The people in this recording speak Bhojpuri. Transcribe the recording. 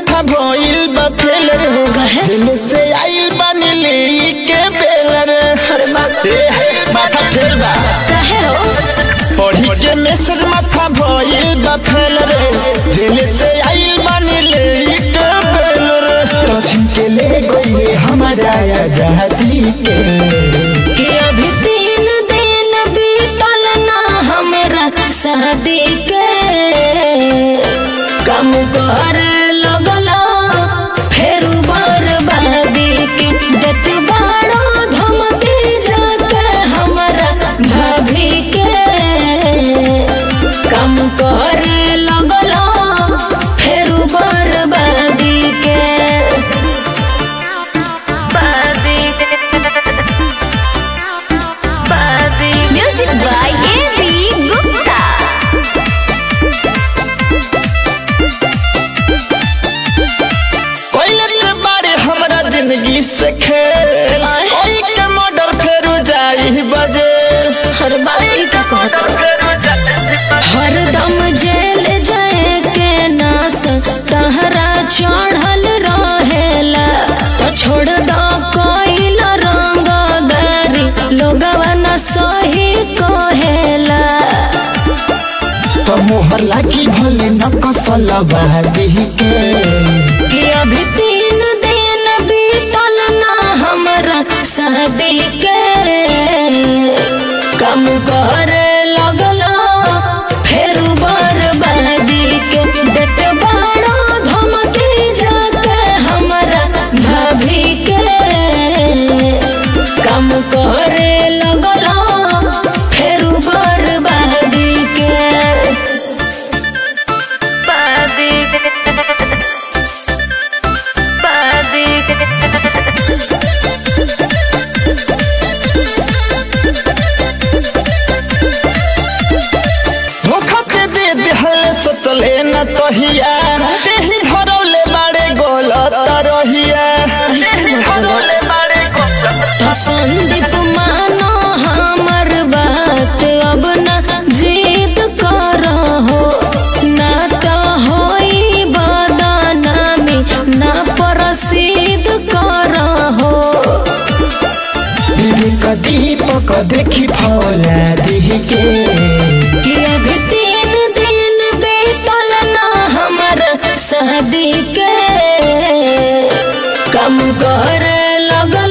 माथा भइल बा फेल रे काहे? जेल से आइल बानी ले के बेल रे अरे बाप ए हे माथा फेल बा काहे हो पढ़ी के मैसेज माथा भइल बा फेल रे जेल से आइल बानी ले के बेल रे तो के ले गइले हमारा आजादी के कि अभी तीन दिन बीतल ना हमरा शादी के कम कर लगला फेर बर्बादी के देत बाड़ो धमकी जाके हमरा भाभी के कम कर लगला फेर बर्बादी के Music by A.B. Gupta. कोइले के बारे हमरा जिंदगी से खेल आय। ओई के मर्डर फेरू जाई बजे हर बारी का कहता हर दम जेल जाए के नास तहरा चढ़ल रहेला तो छोड़ दो कोइल रंग दारी लोगवा न सही कहेला तो मोहर लागी भले न कसल बादी के कि अभी तीन दिन बीतल ना हमरा शादी के कम कर लगला फेर बर्बादी के देत बाड़ो धमकी जाके हमरा भाभी के कम करे लगला फेर बर्बादी के धोखा के दे दिहले सोचले न तहिया तेही धरौले बाड़े गोलत रहिया धरौले बाड़े तो संदीप मानो हमर बात अब न जीत करहो ना तो होई बदनामी ना प्रसिद्ध करहो विवेक दीपक देखी फौला दिह के कि अभी तीन दिन बीतल ना हमर शादी के कम कर लग